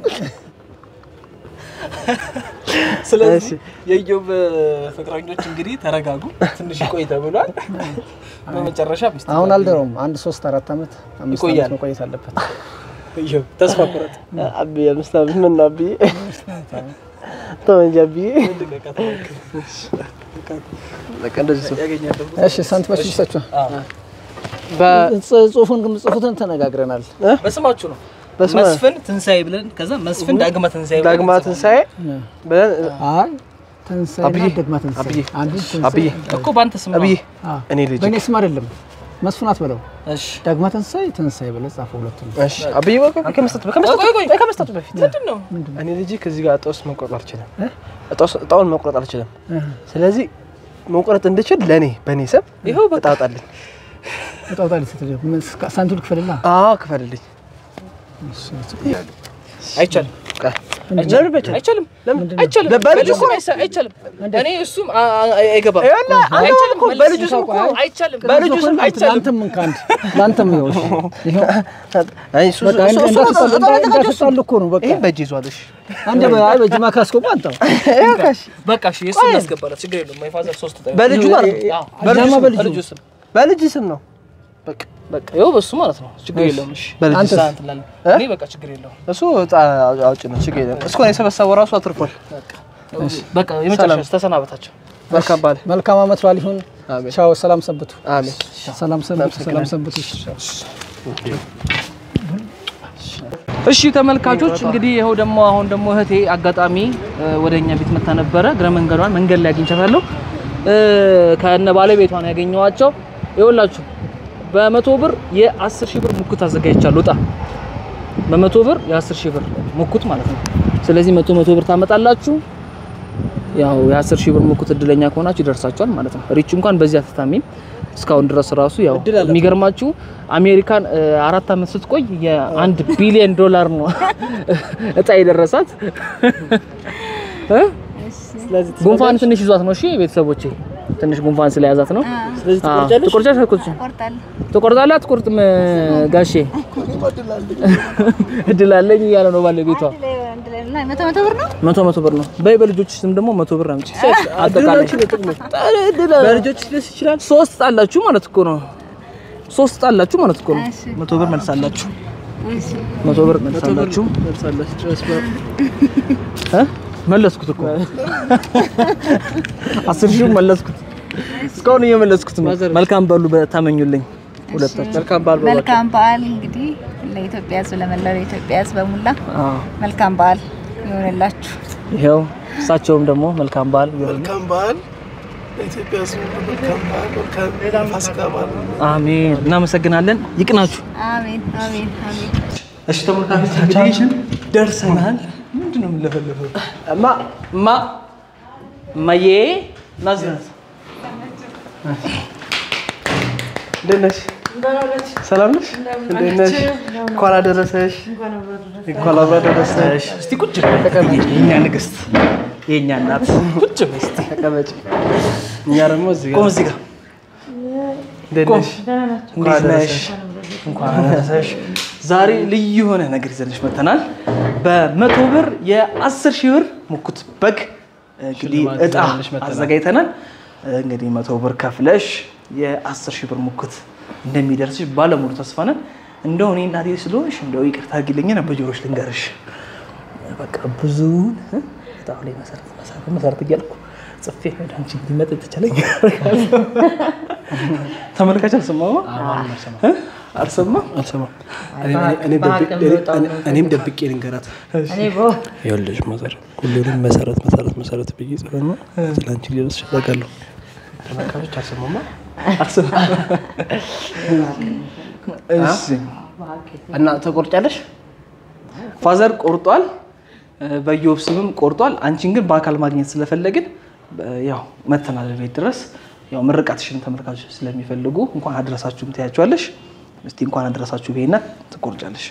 ስለዚህ የኢዮብ ፍቅረኞች እንግዲህ ተረጋጉ፣ ትንሽ ይቆይ ተብሏል። በመጨረሻ ሚስት አሁን አልደረውም። አንድ ሶስት አራት ዓመት አምስት ይቆያል። ዓመት መቆየት አለበት። ኢዮብ ተስፋ ቁረጥ። አብዬ አምስት ዓመት ምን ነው አብዬ ተው እንጂ አብዬ። በቃ እንደዚህ ሰው እሺ ሳንቲሞች ልስጣችሁ። በ- ጽሁፉን ግን ጽሁፉትን ተነጋግረናል። በስማችሁ ነው በስመ መስፍን ትንሳኤ ብለን ከዛ መስፍን ዳግማ ትንሳኤ ብለን ዳግማ ትንሣኤ ብለን አይ ትንሣኤና ደግማ ትንሣኤ አንዱ ትንሣኤ አብዬ እኮ በአንተ ስም ነው። አብዬ አዎ። እኔ ልጅ በእኔ ስም አይደለም መስፍን አትበለው። እሺ ዳግማ ትንሣኤ ትንሣኤ ብለህ ጻፈው ሁለቱም። እሺ አብዬ ቆይ ቆይ ከመስጠቱ ከመስጠቱ ከመስጠቱ በፊት ምንድን ነው እኔ ልጅ ከዚህ ጋር እጣውስ መቁረጥ አልችልም እጣውስ እጣውን መቁረጥ አልችልም ስለዚህ መቁረጥ እንድችል ለእኔ በእኔ ስም ይኸው እጣ አውጣልኝ እጣውጣል ስትል ምን እስከ- ሳንቲም ልክፈልላ አዎ ክፈልልኝ አይቻልም ለምን አይቻልም? አይቻልም ለምን አይቻልም በልጁ እኮ አይሳ- አይቻልም እኔ እሱም አ- አ- አይገባም አይቻልም እኮ በልጁ ስም እኮ አይቻልም በልጁ ስም አይቻልም ለአንተም ምን ከአንድ ለአንተም ይኸው እሺ። ይኸው አይ እሱ በቃ እሱ- እሱ- እንዳትጣሉ- እጣ- እጣ- እንዳትጣሉ እኮ ነው በቃ ይሄ በእጅ ይዟል እሺ አንዴ በ- አይ በጅማ ካስገባ አንተው በቃ እሺ የእሱ እናስገባላት ችግር የለውም የፋዘር ሶስት እጣ በልጁ ማለት ነው አዎ። አዳማ በልጁ በልጁ ስም በልጅ ስም ነው በቃ በቃ ይኸው በሱ ማለት ነው ችግር የለውም እሺ በልጅ አንተስ? ስም እንትን እንላለን። እኔ በቃ ችግር የለውም እሱ እጣ አውጭ ነው ችግር የለም እስኮ ነው የሰበሰበው ራሱ አትርፏል በቃ የመጨረሻ ተሰናበታቸው መልካም ባለ መልካም ዓመት በዓል ይሁን። አሜን ቻው። ሰላም ሰንብቱ። አሜን ሰላም ሰንብቱ። ሰላም ሰንብቱ። እሺ ተመልካቾች እንግዲህ ይኸው ደግሞ አሁን ደግሞ እህቴ አጋጣሚ እ፣ ወደ እኛ ቤት መታ ነበረ። እግረ መንገዷን መንገድ ላይ አግኝቻታለሁ። እ፣ ከነ ባለቤቷን ያገኘኋቸው ይኸውላችሁ በመቶ ብር የአስር ሺህ ብር ሙኩት አዘጋጅቻለሁ። እጣ በመቶ ብር የአስር ሺህ ብር ሙኩት ማለት ነው። ስለዚህ መቶ መቶ ብር ታመጣላችሁ። ያው የአስር ሺህ ብር ሙኩት እድለኛ ከሆናችሁ ይደርሳችኋል ማለት ነው። ሪች እንኳን በዚህ አትታሚም እስካሁን ድረስ ራሱ ያው የሚገርማችሁ አሜሪካን እ፣ አራት ዓመት ስትቆይ የአንድ ቢሊዮን ዶላር ነው እጣ የደረሳት እ? ጉንፋን ትንሽ ይዟት ነው። እሺ ቤተሰቦቼ ትንሽ ጉንፋን ስለያዛት ነው። ስለዚህ አዎ፣ ትቆርጫለሽ ትቆርጫለሽ አትቆርጭም? ቆርጣለሁ። ትቆርጣለህ አትቆርጥም? ጋሼ እድል አለኝ እያለ ነው ባለቤቷ። አንድ ላይ አንድ ላይ እና መቶ መቶ ብር ነው። መቶ መቶ ብር ነው። በይ በልጆች ስም ደግሞ መቶ ብር አምጪ። አጠቃላይ በልጆች ደስ ይችላል ሶስት ጣላችሁ ማለት እኮ ነው። ሶስት ጣላችሁ ማለት እኮ ነው። እሺ መቶ ብር መልሳላችሁ። እሺ መቶ ብር መልሳላችሁ። እ? መለስኩት እኮ አስር ሺህ መለስኩት። እስካሁን እየመለስኩት ነው። መልካም በሉ በታመኙልኝ ሁለታችሁ። መልካም በዓል በሏቸው። መልካም በዓል እንግዲህ ለኢትዮጵያ ሕዝብ ለመላው የኢትዮጵያ ሕዝብ በሙላ አዎ መልካም በዓል ይሆንላችሁ። ይኸው እሳቸውም ደግሞ መልካም በዓል መልካም በዓል ለኢትዮጵያ ሕዝብ መልካም በዓል መልካም ፋሲካ በዓል አሜን። እናመሰግናለን። ይቅናችሁ። አሜን አሜን አሜን። እሺ ተመልካቾች እንግዲህ ደርሰናል። ምንድን ነው የምንለፈልፈው? እማ እማ እማዬ ናዝናት እንዴት ነሽ? ሰላም ነሽ? እንዴት ነሽ? እንኳን አደረሰሽ። እንኳን አብራ ደረሰሽ። እስቲ ቁጭ በይ ተቀመጪ። የእኛ ንግስት፣ የእኛ እናት ቁጭ በይ እስቲ ተቀመጪ። እኛ ደግሞ እዚህ ቆም ጋር እዚህ ጋር እንዴት ቆም። ነሽ? እንዴት ነሽ? እንኳን አደረሰሽ። ዛሬ ልዩ የሆነ ነገር ይዘንሽ መተናል። በመቶ ብር የአስር ሺህ ብር ሙኩት በግ እንግዲህ ሽልማት እጣ ይዘንልሽ መጥተናል። አዘጋጅተናል። እንግዲህ መቶ ብር ከፍለሽ የአስር ሺህ ብር ሙኩት እንደሚደርስሽ ባለሙሉ ተስፋ ነን። እንደው እኔ እናቴ ስለሆንሽ እንደው ይቅርታ አድርጊልኝና በጆሮሽ ልንገርሽ በቃ ብዙውን እ? እጣው ላይ መሰረት መሰረት መሰረት እያልኩ ጽፌ ወደ አንቺ እንዲመጥ ተቻለኝ። ተመልካች አልሰማማ እ? አልሰማም አልሰማም። እኔም ደብቄ- እኔም ደብቄ ልንገራት። ይኸውልሽ መሰረት ሁሉንም መሰረት መሰረት መሰረት ብዬ ጽፈና ስለ አንቺ ሊደርስ እፈልጋለሁ። ተመልካቾች አልሰማማ። እሺ እና ተቆርጫለሽ? ፋዘር ቆርጧል፣ በዮብ ስምም ቆርጧል። አንቺን ግን በአካል ማግኘት ስለፈለግን በ- ያው መተናል ቤት ድረስ ያው ምርቃትሽን ተመልካቾች ስለሚፈልጉ እንኳን አድረሳችሁም ትያቸዋለሽ። እስቲ እንኳን አድረሳችሁ ቤና ትቆርጫለሽ።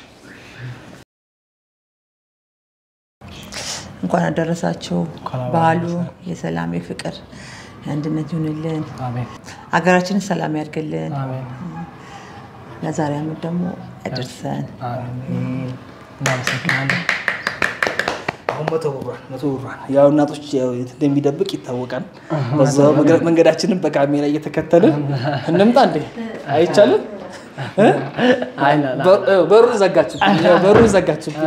እንኳን አደረሳችሁ። በዓሉ የሰላም የፍቅር የአንድነት ይሁንልን። ሀገራችንን ሰላም ያድርግልን። ለዛሬ ዓመት ደግሞ ያደርሰን። እናመሰግናለን። አሁን መቶ ብሯን መቶ ብሯን ያው እናቶች ያው የት እንደሚደብቅ ይታወቃል። በዛው መግረ- መንገዳችንን በካሜራ እየተከተልን እንምጣ እንዴ አይቻልም? እ? በር- እ፣ በሩን ዘጋችብኝ። ያው በሩን ዘጋችብኝ።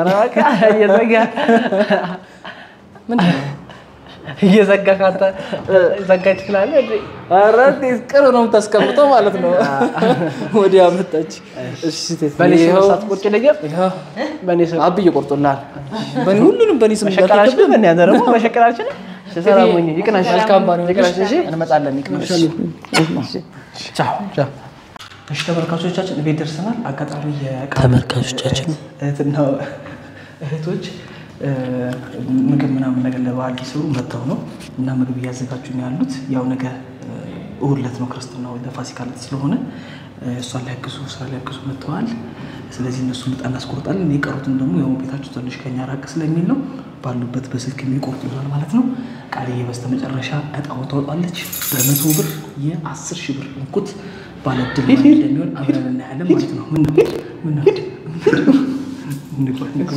ምንድን ነው? እየዘጋ ካንተ ዘጋች ትላለህ እንዴ? ኧረ እንዴት ቅርብ ነው የምታስቀምጠው ማለት ነው። ወዲያ መጣች። እሺ ሴት በእኔ ስም ይኸው- ሳትቆርጭ ነገር ይኸው በእኔ ስም አብዬ ቆርጦልሃል። በእኔ ሁሉንም በእኔ ስም መሸቀላችን እንዳትከብድ። በእኔ አንተ ደግሞ መሸቀላችን ሰላም ሁኚ። ይቅናሽ። መልካም ባሪ ይቅናሽ። እሺ እንመጣለን። ይቅናሽ። ቻው ቻው። እሺ ተመልካቾቻችን ቤት ደርሰናል። አጋጣሚ የቃ ተመልካቾቻችን እህትና እህቶች እ፣ ምግብ ምናምን ነገር ለበዓል ሊሰሩ መጥተው ነው እና ምግብ እያዘጋጁ ነው ያሉት። ያው ነገ እ፣ እሑድ ዕለት ነው ክርስትና ወይ ለፋሲካ ዕለት ስለሆነ እ፣ እሷን ሊያግዙ ስራ ሊያግዙ መጥተዋል። ስለዚህ እነሱ ምጣ እናስቆርጣለን። የቀሩትን ደግሞ ያው ቤታቸው ትንሽ ከኛ ራቅ ስለሚል ነው ባሉበት በስልክ የሚቆርጡ ይሆናል ማለት ነው። ቃልዬ በስተመጨረሻ እጣውን ታወጣለች። በመቶ ብር የአስር ሺህ ብር እንኩት ባለድል ማን እንደሚሆን አብረን እናያለን ማለት ነው። ምን ነው ምን ነው ንግባ፣ ንግባ።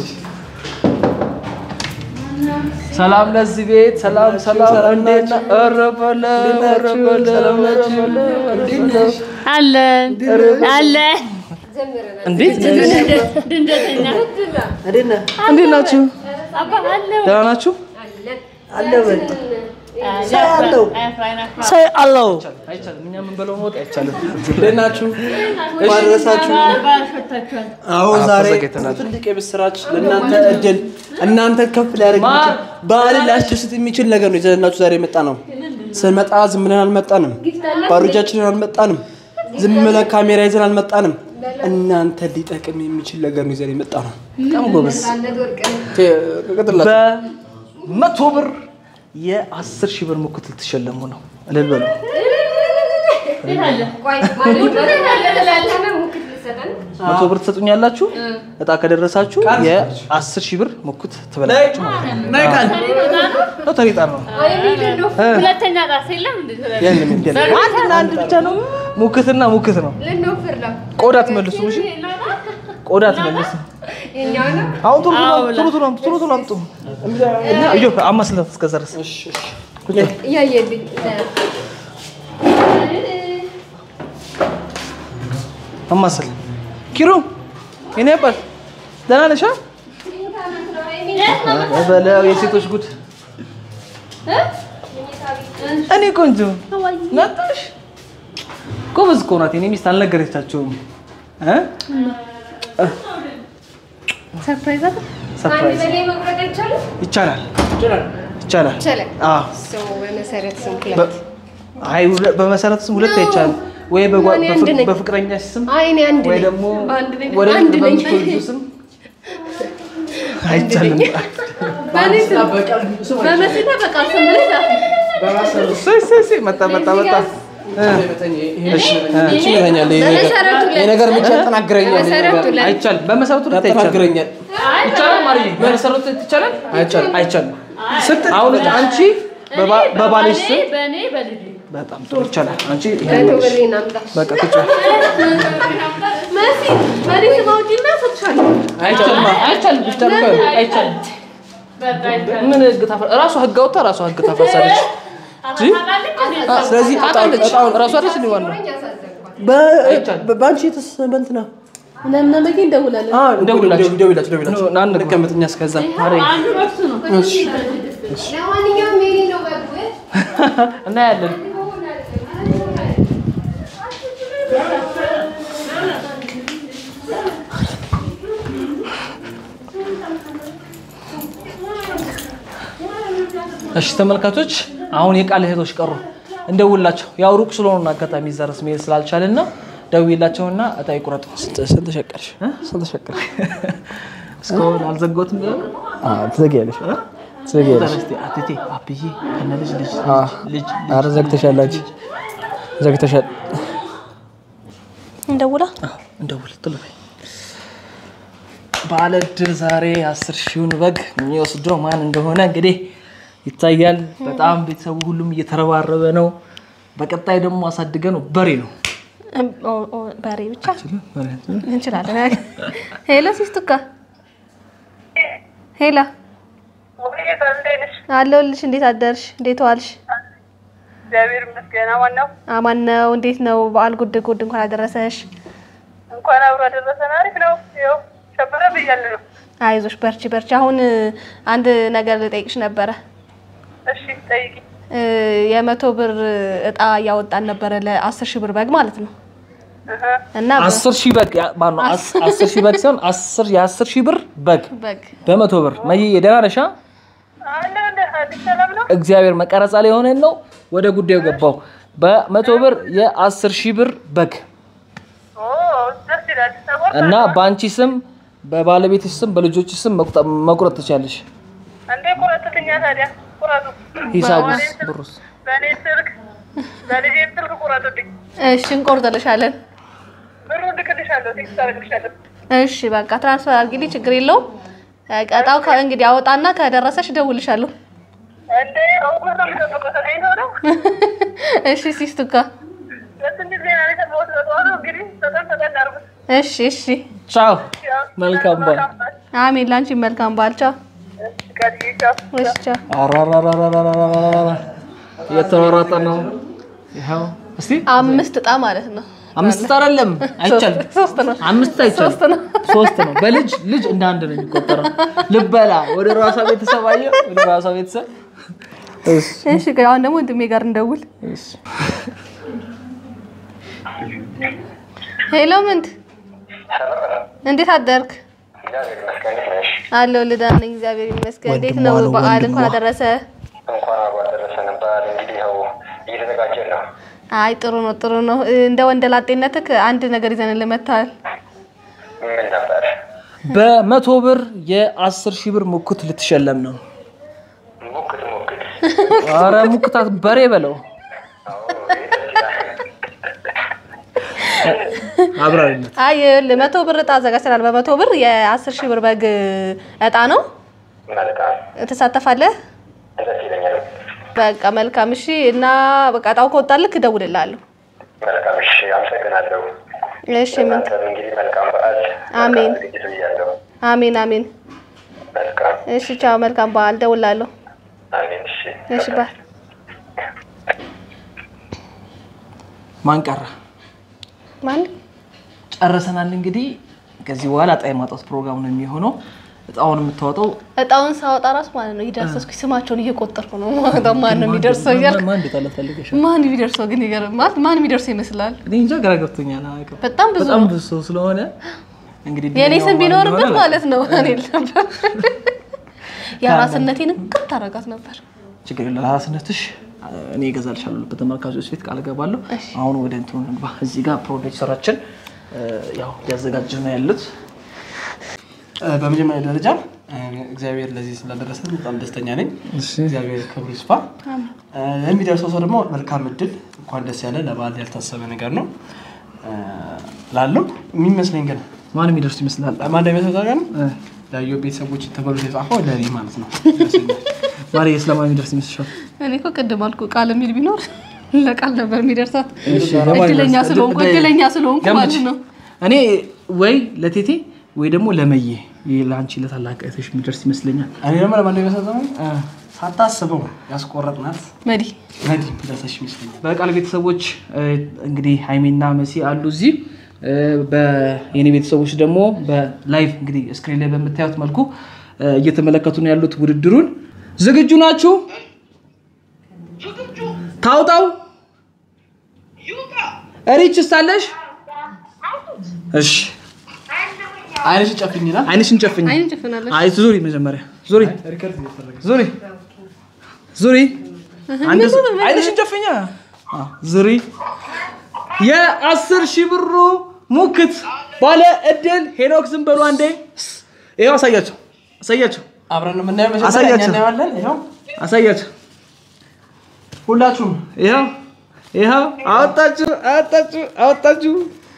ሰላም ለዚህ ቤት ሰላም ሰላም፣ እንዴት ነህ? ኧረ በለው ኧረ በለው ኧረ በለው እንዴት ነህ? አለን አለን እንዴት ድንገተኛ እንዴት ናችሁ? ደህና ናችሁ? ሳይ አለው አይቻልም። እኛ የምንበላው መወጥ አይቻልም። እንዴት ናችሁ? ማድረሳችሁ አዎ ዛሬ ተዘጋጅተናል። ትልቅ የምስራች ለእናንተ እድል እናንተ ከፍ ሊያደርግ የሚችል ባህልን ሊያስደስት የሚችል ነገር ነው ይዘንላችሁ ዛሬ የመጣ ነው። ስንመጣ ዝም ብለን አልመጣንም። ባዶ እጃችንን አልመጣንም። ዝም ብለን ካሜራ ይዘን አልመጣንም። እናንተ ሊጠቅም የሚችል ነገር ነው ይዘን የመጣ ነው። በጣም ጎበዝ። ቀጥላችሁ በመቶ ብር የአስር ሺህ ብር ሙክት ልትሸለሙ ነው። እልል በሉ። መቶ ብር ትሰጡኛላችሁ። እጣ ከደረሳችሁ የአስር ሺህ ብር ሙክት ትበላላችሁ ማለት ነው። ናይ ቃል ሎተሪ ዕጣ ነው። ሁለተኛ ጣት የለም እንዴ? የለም የለም። አንድና አንድ ብቻ ነው። ሙክትና ሙክት ነው። ቆዳ ትመልሱ። እሺ ቆዳ ትመልሱ። አሁን ቶሎ ቶሎ ቶሎ ቶሎ አምጡ፣ ቶሎ ቶሎ አምጡ። እና እዮ አማስለት እስከዛ ድረስ አማስል ኪሩ የኔ አባት ደህና ነሽ? አ? በለው የሴቶች ጉድ። እኔ ቆንጆ መጣሽ። ጎበዝ እኮ ናት። የኔ ሚስት አልነገረቻቸውም። እ? ሰርፕራይዝ አለ? ሰርፕራይዝ ይቻላል ይቻላል። አዎ በመሰረት ስም በ- አይ ሁለ- በመሰረቱ ስም ሁለት አይቻልም። ወይ በጓ- እኔ አንድ በፍቅ- ነኝ። በፍቅረኛ ስም አይ እኔ አንድ ወይ ነኝ። ደግሞ በአንድ ነኝ። ወደ አንድ ነኝ። በምትወልጂው ስም አይቻልም። በመስና በቃ ስም ብለህ ጻፍ። እሰይ እሰይ እሰይ፣ መጣ መጣ መጣ። እ፣ እሺ፣ እ፣ ይችለኛል ይሄ ነገር ብቻ ያጠናግረኛል። ይሄ ነገር አይቻልም። በመሰረቱ ሁለት አይቻልም። ያጠናግረኛል። ይቻላል ማርዬ፣ በመሰረቱ ሁለት ይቻላል። አይቻልም። አይቻልም። አሁን አንቺ በባ- በባልሽ ስም በእኔ በልጅ በጣም ጥሩ ይቻላል። አንቺ መቶ ብሬን አምጣ። በቃ ቁጭ በይ። መሲ በእኔ ስም አውጪና እሰጥሻለሁ። አይቻልም አይቻልም ይቻላል እኮ አይቻልም። በቃ ይቻላል። ምን ህግ ታፈ ራሷ ህግ አውጥታ ራሷ ህግ ታፈርሳለች። እንጂ ስለዚህ ታውቃለች። ራሷ አይደለች እንደ ዋናው በአንቺ የተሰበንት ነው ለምነመጌ እንደውላለን። እንደውላችሁ ደውላችሁ ደውላችሁ ና እንግባ። እንቀመጥ እኛ እስከዛ አንዱ መብቱ ነው። ለማንኛውም የኔ ነው በጉ እናያለን። እሺ ተመልካቾች፣ አሁን የቃል እህቶች ቀሩ። እንደውላቸው ያው ሩቅ ስለሆኑ አጋጣሚ እዛ ድረስ መሄድ ስላልቻልን ነው። ደውይላቸውና እጣ ይቁረጡ። ስንት ሸቀልሽ? ስንት ሸቀል? እስካሁን አልዘጋሁትም ብለህ ነው? ትዘጊያለሽ ትዘጊያለሽ። እስኪ አትቴ አብዬ ከነ ልጅ ልጅ ልጅ ኧረ ዘግተሻል አንቺ ዘግተሻል። እንደውላ እንደውል ጥሉ በይ። ባለ እድል ዛሬ አስር ሺውን በግ የሚወስደው ማን እንደሆነ እንግዲህ ይታያል። በጣም ቤተሰቡ ሁሉም እየተረባረበ ነው። በቀጣይ ደግሞ አሳድገ ነው በሬ ነው በሬ ብቻ እንችላለን። ሄሎ ሲስቱካ፣ ሄላ አለሁልሽ። እንዴት አደርሽ? እንዴት ዋልሽ? እግዚአብሔር ይመስገን። አማን ነው። አማን ነው። እንዴት ነው በዓል? ጉድ ጉድ እንኳን አደረሰሽ። እንኳን አብሮ አደረሰን። አሪፍ ነው። ይኸው ሸበረ ብያለሁ ነው። አይዞሽ፣ በርቺ በርቺ። አሁን አንድ ነገር ልጠይቅሽ ነበረ። እሺ ጠይቂ። እ፣ የመቶ ብር እጣ እያወጣን ነበረ ለአስር ሺህ ብር በግ ማለት ነው እና በ- አስር ሺህ በግ ያ- ማነው? አስ- አስር ሺህ በግ ሲሆን አስር የአስር ሺህ ብር በግ በግ በመቶ ብር መዬ ደህና ነሽ? አ? አለ እንደ አዲስ ሰላም ነው። እግዚአብሔር መቀረጻ ላይ የሆነን ነው። ወደ ጉዳዩ ገባው። በመቶ ብር የአስር ሺህ ብር በግ ይላል። ተቆርጧል። እና በአንቺ ስም በባለቤትሽ ስም በልጆችሽ ስም መቁጠ- መቁረጥ ትችያለሽ። እንዴ ቁረጡልኛ ታዲያ ቁረጡ። ሂሳቡስ በእኔ ስልክ- ብሩስ? በእኔ ስልክ በልጄ ስልክ ቁረጡልኝ። እሺ እንቆርጥልሻለን። ብሩ ልክልሻለሁ፣ ቴክስት አደርግልሻለሁ። እሺ በቃ ትራንስፈር አድርጊልኝ፣ ችግር የለውም። ቀጣው ከ- እንግዲህ አወጣና ከደረሰሽ እደውልልሻለሁ። እንዴ አውቆ ነው የሚጠብቀው ተገኝቶ ነው። እሺ ሲስቱካ ደስ የሚል ዜና ነው የሰማሁት። በጠዋቱ እንግዲህ ፈጠን ፈጠን አድርጉት። እሺ እሺ። ቻው፣ መልካም በዓል። አሜን። ላንቺ መልካም በዓል። ቻው። ቀድዬ ቻው። እሺ ቻው። አራራራራራራራ እየተሯሯጠ ነው። ይኸው እስቲ አምስት እጣ ማለት ነው። አምስት እጣ አይደለም፣ አይቻልም። ሶስት ነው። አምስት አይቻልም። ሶስት ነው። ሶስት ነው። በልጅ ልጅ እንደ አንድ ነው የሚቆጠረው። ልበላ ወደ ራሷ ቤተሰብ አየህ፣ ወደ ራሷ ቤተሰብ እሺ እሺ ቆይ አሁን ደግሞ ወንድሜ ጋር እንደውል። ሄሎ ምንት እንዴት አደርክ? አለሁ ልዳ ነኝ እግዚአብሔር ይመስገን። እንዴት ነው ወንድሟ ነው፣ በዓል? ወንድሟ። እንኳን አደረሰ። እንኳን አብሮ አደረሰን። በዓል እንግዲህ ያው እየተዘጋጀን ነው። አይ ጥሩ ነው ጥሩ ነው። እንደ ወንደላጤነትህ አንድ ነገር ይዘንልህ መጥተሃል። ምን ነበር? በመቶ ብር የአስር ሺህ ብር ሙክት ልትሸለም ነው። ሙክት ሙክት አረ ሙክታት በሬ በለው አብራሪነት አይ ይኸውልህ መቶ ብር እጣ አዘጋጅተናል። በመቶ ብር የአስር ሺህ ብር በግ እጣ ነው። መልካም ትሳተፋለህ? ደስ ይለኛል። በቃ መልካም እሺ። እና በቃ እጣው ከወጣልክ እደውልልሃለሁ። መልካም እሺ፣ አመሰግናለሁ። እሺ ምን እናንተም እንግዲህ መልካም በዓል አሜን። መልካም ዝግጅት ብያለሁ። አሜን አሜን። መልካም እሺ ቻው። መልካም በዓል። እደውልልሃለሁ። አሜን። እሺ እሺ ባይ። ማን ቀረ? ማን ጨርሰናል። እንግዲህ ከዚህ በኋላ እጣ የማውጣት ፕሮግራም ነው የሚሆነው። እጣውን የምታወጣው እጣውን ሳወጣ ራሱ ማለት ነው ይደርሰው። እስኪ ስማቸውን እየቆጠርኩ ነው። ማን ማን ነው የሚደርሰው እያልክ ማን እንዴት ፈልገሽ ማን የሚደርሰው ግን ይገርማል። ማን የሚደርሰው ይመስላል? እኔ እንጃ ግራ ገብቶኛል። አላውቅም። በጣም ብዙ በጣም ነው። ብዙ ሰው ስለሆነ እንግዲህ የእኔ እድለኛው ስም ማን ቢኖርበት እንደሆነ ማለት ነው እኔ ነበር የራስነቴን እንቅጥ ታረጋት ነበር። ችግር የለም። ለራስነትሽ እኔ እገዛልሻለሁ በተመልካቾች ፊት ቃል እገባለሁ። አሁን ወደ እንትኑ እንግባ። እዚህ ጋር ፕሮዲውሰራችን ያው እያዘጋጀ ነው ያሉት። በመጀመሪያ ደረጃ እ፣ እግዚአብሔር ለዚህ ስላደረሰን በጣም ደስተኛ ነኝ። እግዚአብሔር ክብሩ ይስፋ። እ፣ ለሚደርሰው ሰው ደግሞ መልካም እድል፣ እንኳን ደስ ያለ። ለበዓል ያልታሰበ ነገር ነው ላለው የሚመስለኝ ግን ማን የሚደርሱ ይመስላል? ማን እንደሚመስለው ታውቃለህ? ለዮ ቤተሰቦች ተብሎ የተጻፈው ለእኔ ማለት ነው። ማሪ ስለማን የሚደርስ ይመስልሻል? እኔ እኮ ቅድም አልኩ ቃል የሚል ቢኖር ለቃል ነበር የሚደርሳት። እሺ፣ ለማን እድለኛ ይደርስ? ስለሆንኩ እድ- እድለኛ ስለሆንኩ ገምች። ማለት ነው። እኔ ወይ ለቴቴ ወይ ደግሞ ለመዬ ይህ ለአንቺ ለታላቅ እህትሽ የሚደርስ ይመስለኛል። እኔ ደግሞ ለማን እንደሚመስለው ሳታስበው ያስቆረጥናት መዲ መዲ ደርሰሽ ይመስለኛል። በቃል ቤተሰቦች እ፣ እንግዲህ ሀይሜና መሲ አሉ እዚህ እ፣ በየኔ ቤተሰቦች ደግሞ በላይቭ እንግዲህ ስክሪን ላይ በምታዩት መልኩ እ፣ እየተመለከቱ ነው ያሉት ውድድሩን። ዝግጁ ናችሁ? ታውጣው ሪች ስታለሽ? እሺ አይንሽን ጨፍኝና አይንሽን ጨፍኝ። አይን ጭፍናለች። አይ ዙሪ፣ መጀመሪያ ዙሪ፣ ዙሪ፣ ዙሪ። አንድ ዙ- አይንሽን ጨፍኛ። አዎ፣ ዙሪ። የአስር ሺህ ብሩ ሙክት ባለ እድል ሄኖክ ዝም በሉ አንዴ። ይኸው አሳያቸው፣ አሳያቸው፣ አብረን የምናየው መጀመሪያ እኛ አሳያቸው፣ እናየዋለን። ይኸው አሳያቸው። ሁላችሁም ይኸው ይኸው አወጣችሁ፣ አወጣችሁ፣ አወጣችሁ።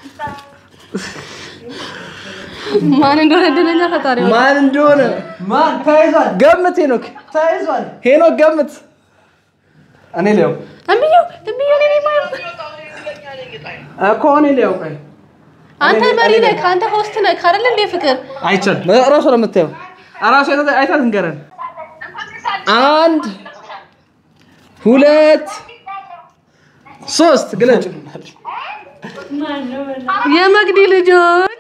ማን እንደሆነ እድለኛ ፈጣሪ ነው። ማን እንደሆነ ማን ተይዟል? ገምት። ሄኖክ ተይዟል። ሄኖክ ገምት። እኔ ሊያው እምየው እምየው እኔ ነኝ ማለት እኮ እኔ ሊያው ቆይ አንተ መሪ ነህ፣ አንተ ሆስት ነህ አይደል እንዴ? ፍቅር አይቻልም። እራሷ ነው የምታየው። እራሷ አይታ- አይታ ትንገረን። አንድ ሁለት ሶስት ግለጭ። የመግዲ ልጆች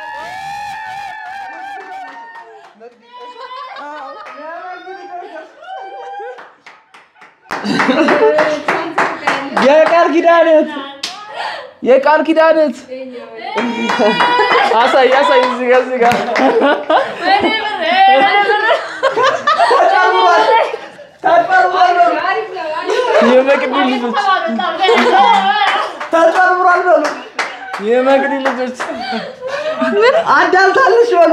የቃል ኪዳነት የቃል ኪዳነት አሳይ አሳይ እዚህ ጋር እዚህ ጋር የመቅዲ ልጆች ተጨምሯል በሉ የመቅዲ ልጆች አዳምታለች በሉ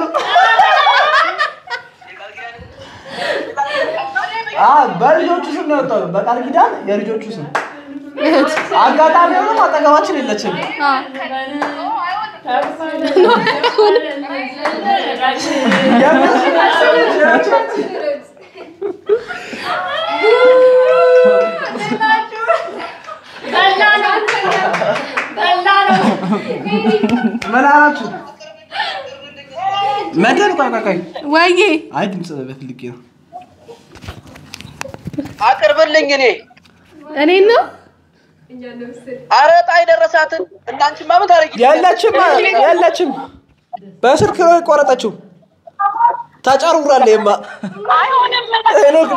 አ በልጆቹ ስም ነው የወጣው። በቃል ኪዳን የልጆቹ ስም አጋጣሚ ሆኖ አጠገባችን የለችም። ምን አላችሁ? መደር ቆይ ቆይ ቆይ ወይዬ አይ ድምፅ በፍልጌ ነው። አቅርብልኝ እኔ እኔን ነው አረ ዕጣ የደረሳትን እናንቺማ ምን ታደርጊ? የለችም የለችም። በስልክ ነው የቆረጠችው። ተጨርውራለች ማ ሄኖክ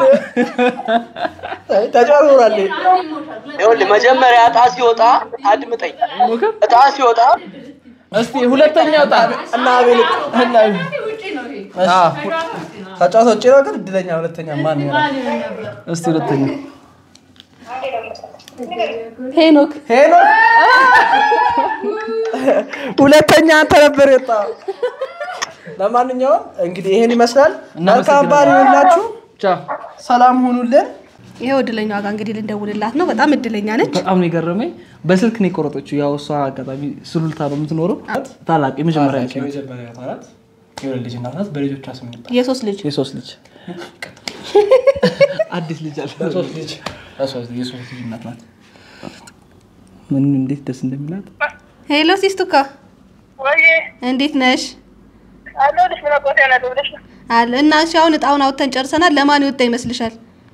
ተጨርውራለች። ይኸውልህ መጀመሪያ ዕጣ ሲወጣ አድምጠኝ። ዕጣ ሲወጣ እስቲ ሁለተኛ ዕጣ እና አቤል እና አቤል አዎ፣ ተጫዋች ውጭ ነው ግን እድለኛ ሁለተኛ ማን ይሆናል? እስቲ ሁለተኛ ሄኖክ ሄኖክ ሁለተኛ አንተ ነበር የወጣው። ለማንኛውም እንግዲህ ይሄን ይመስላል። መልካም በዓል ይሁንላችሁ። ሰላም ሁኑልን። ይኸው እድለኛዋ ጋር እንግዲህ ልንደውልላት ነው። በጣም እድለኛ ነች። በጣም ነው የገረመኝ። በስልክ ነው የቆረጠችው። ያው እሷ አጋጣሚ ሱሉልታ ነው የምትኖረው። ታላቅ የመጀመሪያ ልጅ ናት። የመጀመሪያ ናት። የወለድ ልጅ እናት ናት። በልጆቿ ስም ይባላል። የሶስት ልጅ የሶስት ልጅ አዲስ ልጅ አለ። የሶስት ልጅ የሶስት ልጅ እናት ናት። ምን እንዴት ደስ እንደሚላት ሄሎ ሲስቱካ ወይ እንዴት ነሽ? አለሁልሽ። ምን አባቴ ያናለ ብለሽ ነው? አለ እና እሺ፣ አሁን እጣውን አውጥተን ጨርሰናል። ለማን ይወጣ ይመስልሻል?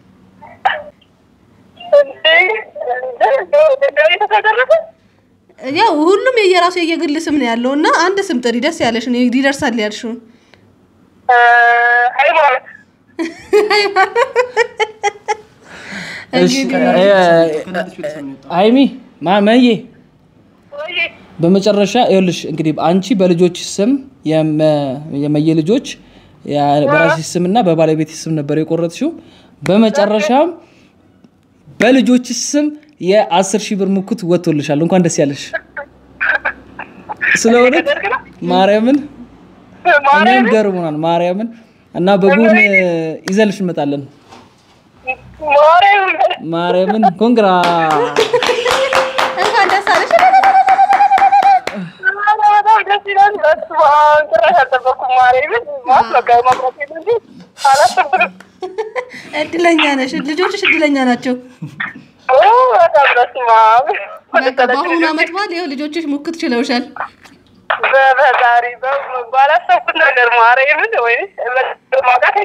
የተደረገ ያው ሁሉም የየራሱ የየግል ስም ነው ያለው እና አንድ ስም ጥሪ፣ ደስ ያለሽን ይደርሳል ያልሽውን። ሃይማኖት አይሚ ማመዬ በመጨረሻ ይኸውልሽ እንግዲህ አንቺ በልጆች ስም የመ- የመየ ልጆች ያ- በራስሽ ስም እና በባለቤት ስም ነበር የቆረጥሽው። በመጨረሻም በልጆች ስም የአስር ሺህ ብር ሙኩት ወጥቶልሻል። እንኳን ደስ ያለሽ። ስለሆነ ማርያምን እኛም ገርሞናል። ማርያምን እና በጉን ይዘንልሽ እንመጣለን። ማርያምን ኮንግራ እንኳን ደስ አለሽ። በጣም ደስ ይላል። በስመ አብ ጭራሽ አልጠበኩም። ማርያምን ማስረጋ ማቅረብ የለ እንጂ አላሰብኩም። እድለኛ ነሽ። ልጆችሽ እድለኛ ናቸው። ኦ፣ በጣም በስመ አብ በቃ በአሁኑ አመት በዓል ይኸው ልጆችሽ ሙክት ችለውሻል። በፈጣሪ በ- ባላሰብኩት ነገር ማርያምን ወይ ማውቃት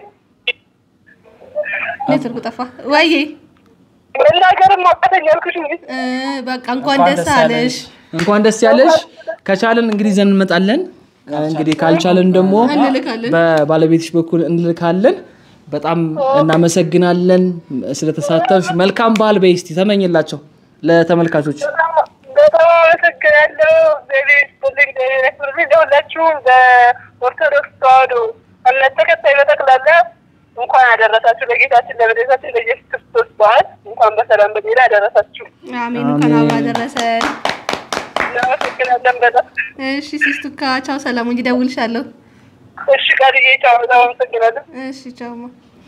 ኔትወርኩ ጠፋ። ወይዬ መናገርም ማውቃተኝ ያልኩሽ እንጂ በቃ እንኳን ደስ አለሽ። እንኳን ደስ ያለሽ። ከቻለን እንግዲህ ይዘን እንመጣለን። እንግዲህ ካልቻለን ደግሞ እንልካለን። በባለቤትሽ በኩል እንልካለን። በጣም እናመሰግናለን ስለተሳተፍሽ። መልካም በዓል በይ እስቲ ተመኝላቸው ለተመልካቾች። በጣም አመሰግናለሁ። እግዚአብሔር ይስጥልኝ፣ እግዚአብሔር ያክብርልኝ። ለሁላችሁም በኦርቶዶክስ ተዋህዶ እምነት ተከታይ በጠቅላላ እንኳን አደረሳችሁ ለጌታችን ለመድኃኒታችን ለኢየሱስ ክርስቶስ በዓል እንኳን በሰላም በጤና አደረሳችሁ። አሜን። እንኳን አብሮ አደረሰን። እናመሰግናለን በጣም እሺ ሲስቱካ ቻው፣ ሰላም እንጂ እደውልልሻለሁ። እሺ ቃልዬ ቻው። በጣም አመሰግናለሁ። እሺ ቻውማ።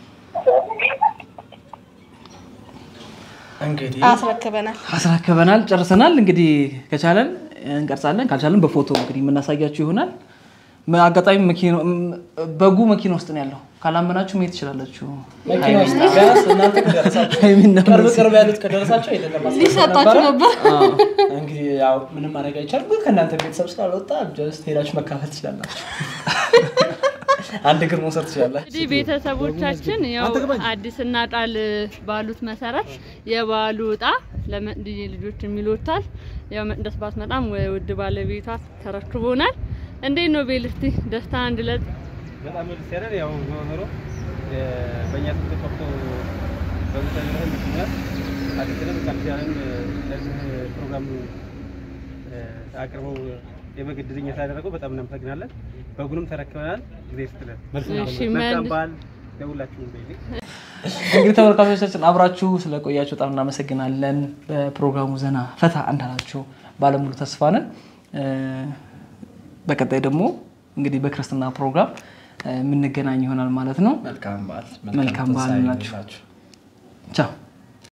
እንግዲህ አስረክበናል። አስረክበናል፣ ጨርሰናል። እንግዲህ ከቻለን እንቀርጻለን፣ ካልቻለን በፎቶ እንግዲህ የምናሳያችሁ ይሆናል። ም- አጋጣሚ መኪና ም- በጉ መኪና ውስጥ ነው ያለው። ካላመናችሁ መሄድ ትችላላችሁ። መኪና ውስጥ ቢያንስ እናንተ ከደረሳችሁ ቅርብ ቅርብ ያሉት ከደረሳችሁ አይደለም ሊሰጣችሁ ነበር። እንግዲህ ያው ምንም ማድረግ አይቻልም። ግን ከእናንተ ቤተሰብ ስላልወጣ ጀስት ሄዳችሁ መካፈል ትችላላችሁ። አንድ እግር መውሰድ ትችላላችሁ። እንግዲህ ቤተሰቦቻችን ያው አዲስና ጣል ባሉት መሰረት የበዓሉ እጣ ለመቅድዬ ልጆች የሚሎታል። ያው መቅደስ ባትመጣም ውድ ባለቤቷ ተረክቦናል። እንዴት ነው ቤል? እስቲ ደስታ አንድ ለት በጣም ደስ ያለን ያው ዞሮ ዞሮ እ፣ በእኛ ስም ተቆርጦ በምታደረገ ምክንያት አዲስንም ቃልሲያንም ለዚህ ፕሮግራም እ፣ አቅርበው የበግ ዕድልኛ ስላደረገው በጣም እናመሰግናለን። በጉንም ተረክበናል። ጊዜ ስትለን እሺ፣ መልካም መልስ- በዓል ለሁላችሁም ቤቴ እንግዲህ ተመልካቾቻችን አብራችሁ ስለቆያችሁ በጣም እናመሰግናለን። በፕሮግራሙ ዘና ፈታ እንዳላችሁ ባለሙሉ ተስፋ ነን። እ፣ በቀጣይ ደግሞ እንግዲህ በክርስትና ፕሮግራም እ፣ የምንገናኝ ይሆናል ማለት ነው። መልካም በዓል መልካም በዓል ትንሣኤ ናችሁ። ይሁንላችሁ። ቻው